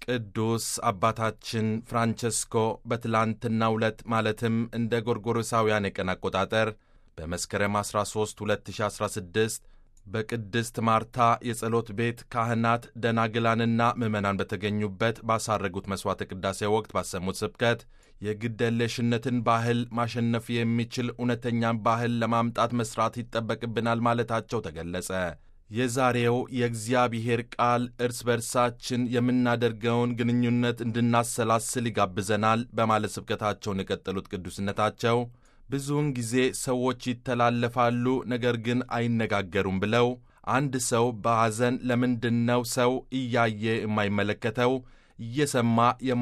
ቅዱስ አባታችን ፍራንቸስኮ በትላንትናው ዕለት ማለትም እንደ ጎርጎሮሳውያን የቀን አቆጣጠር በመስከረም 13 2016 በቅድስት ማርታ የጸሎት ቤት ካህናት ደናግላንና ምዕመናን በተገኙበት ባሳረጉት መሥዋዕተ ቅዳሴ ወቅት ባሰሙት ስብከት የግደለሽነትን ባህል ማሸነፍ የሚችል እውነተኛን ባህል ለማምጣት መሥራት ይጠበቅብናል ማለታቸው ተገለጸ። የዛሬው የእግዚአብሔር ቃል እርስ በርሳችን የምናደርገውን ግንኙነት እንድናሰላስል ይጋብዘናል በማለት ስብከታቸውን የቀጠሉት ቅዱስነታቸው ብዙውን ጊዜ ሰዎች ይተላለፋሉ፣ ነገር ግን አይነጋገሩም ብለው አንድ ሰው በሐዘን ለምንድነው ሰው እያየ የማይመለከተው እየሰማ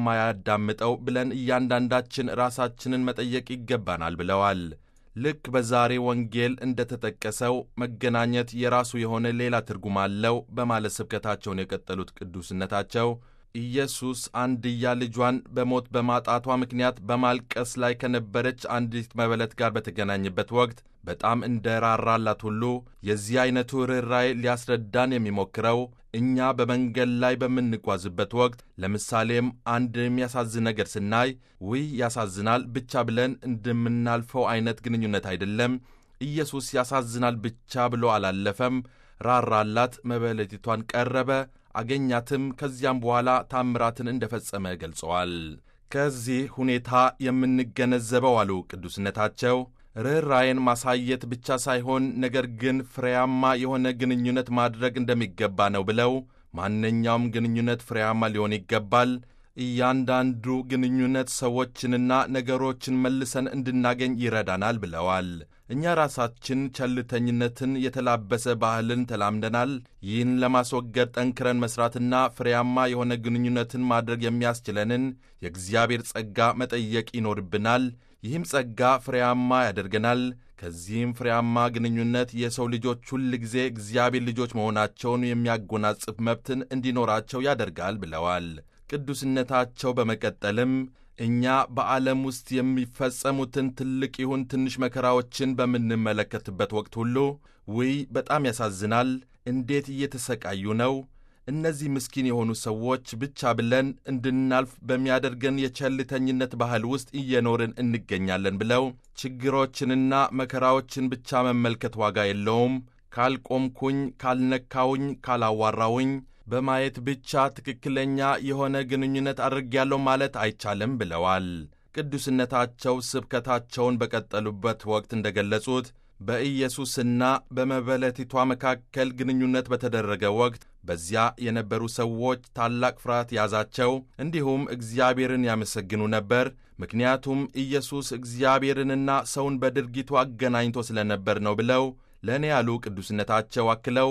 የማያዳምጠው ብለን እያንዳንዳችን ራሳችንን መጠየቅ ይገባናል ብለዋል። ልክ በዛሬ ወንጌል እንደ ተጠቀሰው መገናኘት የራሱ የሆነ ሌላ ትርጉም አለው በማለት ስብከታቸውን የቀጠሉት ቅዱስነታቸው ኢየሱስ አንድያ ልጇን በሞት በማጣቷ ምክንያት በማልቀስ ላይ ከነበረች አንዲት መበለት ጋር በተገናኘበት ወቅት በጣም እንደ ራራላት ሁሉ የዚህ ዐይነቱ ርኅራኄ ሊያስረዳን የሚሞክረው እኛ በመንገድ ላይ በምንጓዝበት ወቅት ለምሳሌም አንድ የሚያሳዝን ነገር ስናይ ውይ ያሳዝናል ብቻ ብለን እንደምናልፈው ዐይነት ግንኙነት አይደለም። ኢየሱስ ያሳዝናል ብቻ ብሎ አላለፈም። ራራላት፣ መበለቲቷን ቀረበ አገኛትም። ከዚያም በኋላ ታምራትን እንደ ፈጸመ ገልጸዋል። ከዚህ ሁኔታ የምንገነዘበው አሉ ቅዱስነታቸው ርኅራዬን ማሳየት ብቻ ሳይሆን ነገር ግን ፍሬያማ የሆነ ግንኙነት ማድረግ እንደሚገባ ነው ብለው ማንኛውም ግንኙነት ፍሬያማ ሊሆን ይገባል። እያንዳንዱ ግንኙነት ሰዎችንና ነገሮችን መልሰን እንድናገኝ ይረዳናል ብለዋል። እኛ ራሳችን ቸልተኝነትን የተላበሰ ባህልን ተላምደናል። ይህን ለማስወገድ ጠንክረን መሥራትና ፍሬያማ የሆነ ግንኙነትን ማድረግ የሚያስችለንን የእግዚአብሔር ጸጋ መጠየቅ ይኖርብናል። ይህም ጸጋ ፍሬያማ ያደርገናል። ከዚህም ፍሬያማ ግንኙነት የሰው ልጆች ሁል ጊዜ እግዚአብሔር ልጆች መሆናቸውን የሚያጎናጽፍ መብትን እንዲኖራቸው ያደርጋል ብለዋል። ቅዱስነታቸው በመቀጠልም እኛ በዓለም ውስጥ የሚፈጸሙትን ትልቅ ይሁን ትንሽ መከራዎችን በምንመለከትበት ወቅት ሁሉ ውይ በጣም ያሳዝናል፣ እንዴት እየተሰቃዩ ነው እነዚህ ምስኪን የሆኑ ሰዎች ብቻ ብለን እንድናልፍ በሚያደርገን የቸልተኝነት ባህል ውስጥ እየኖርን እንገኛለን ብለው ችግሮችንና መከራዎችን ብቻ መመልከት ዋጋ የለውም፣ ካልቆምኩኝ፣ ካልነካውኝ፣ ካላዋራውኝ በማየት ብቻ ትክክለኛ የሆነ ግንኙነት አድርጌያለሁ ማለት አይቻልም ብለዋል። ቅዱስነታቸው ስብከታቸውን በቀጠሉበት ወቅት እንደገለጹት በኢየሱስና በመበለቲቷ መካከል ግንኙነት በተደረገ ወቅት በዚያ የነበሩ ሰዎች ታላቅ ፍርሃት ያዛቸው፣ እንዲሁም እግዚአብሔርን ያመሰግኑ ነበር። ምክንያቱም ኢየሱስ እግዚአብሔርንና ሰውን በድርጊቱ አገናኝቶ ስለነበር ነው ብለው ለእኔ ያሉ ቅዱስነታቸው አክለው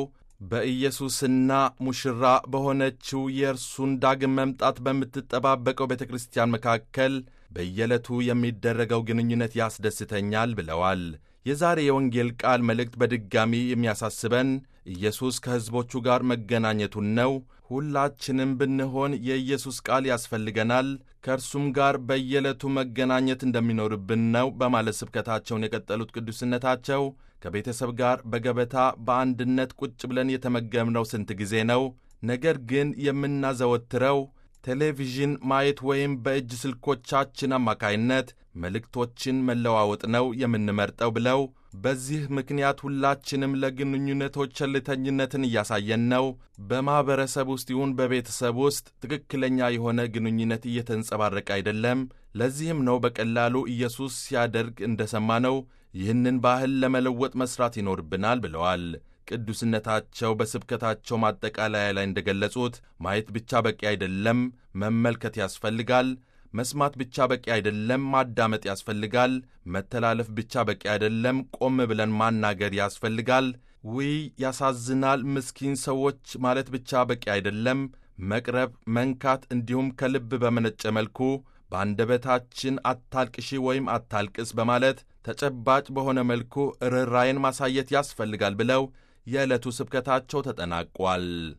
በኢየሱስና ሙሽራ በሆነችው የእርሱን ዳግም መምጣት በምትጠባበቀው ቤተ ክርስቲያን መካከል በየዕለቱ የሚደረገው ግንኙነት ያስደስተኛል ብለዋል። የዛሬ የወንጌል ቃል መልእክት በድጋሚ የሚያሳስበን ኢየሱስ ከሕዝቦቹ ጋር መገናኘቱን ነው። ሁላችንም ብንሆን የኢየሱስ ቃል ያስፈልገናል፣ ከእርሱም ጋር በየዕለቱ መገናኘት እንደሚኖርብን ነው በማለት ስብከታቸውን የቀጠሉት ቅዱስነታቸው ከቤተሰብ ጋር በገበታ በአንድነት ቁጭ ብለን የተመገብነው ስንት ጊዜ ነው? ነገር ግን የምናዘወትረው ቴሌቪዥን ማየት ወይም በእጅ ስልኮቻችን አማካይነት መልእክቶችን መለዋወጥ ነው የምንመርጠው ብለው በዚህ ምክንያት ሁላችንም ለግንኙነቶች ቸልተኝነትን እያሳየን ነው። በማኅበረሰብ ውስጥ ይሁን በቤተሰብ ውስጥ ትክክለኛ የሆነ ግንኙነት እየተንጸባረቀ አይደለም። ለዚህም ነው በቀላሉ ኢየሱስ ሲያደርግ እንደሰማነው ይህንን ባህል ለመለወጥ መሥራት ይኖርብናል ብለዋል። ቅዱስነታቸው በስብከታቸው ማጠቃለያ ላይ እንደገለጹት ማየት ብቻ በቂ አይደለም፣ መመልከት ያስፈልጋል። መስማት ብቻ በቂ አይደለም፣ ማዳመጥ ያስፈልጋል። መተላለፍ ብቻ በቂ አይደለም፣ ቆም ብለን ማናገር ያስፈልጋል። ውይ ያሳዝናል፣ ምስኪን ሰዎች ማለት ብቻ በቂ አይደለም። መቅረብ፣ መንካት እንዲሁም ከልብ በመነጨ መልኩ በአንደበታችን አታልቅሺ ወይም አታልቅስ በማለት ተጨባጭ በሆነ መልኩ ርኅራዬን ማሳየት ያስፈልጋል ብለው የዕለቱ ስብከታቸው ተጠናቋል።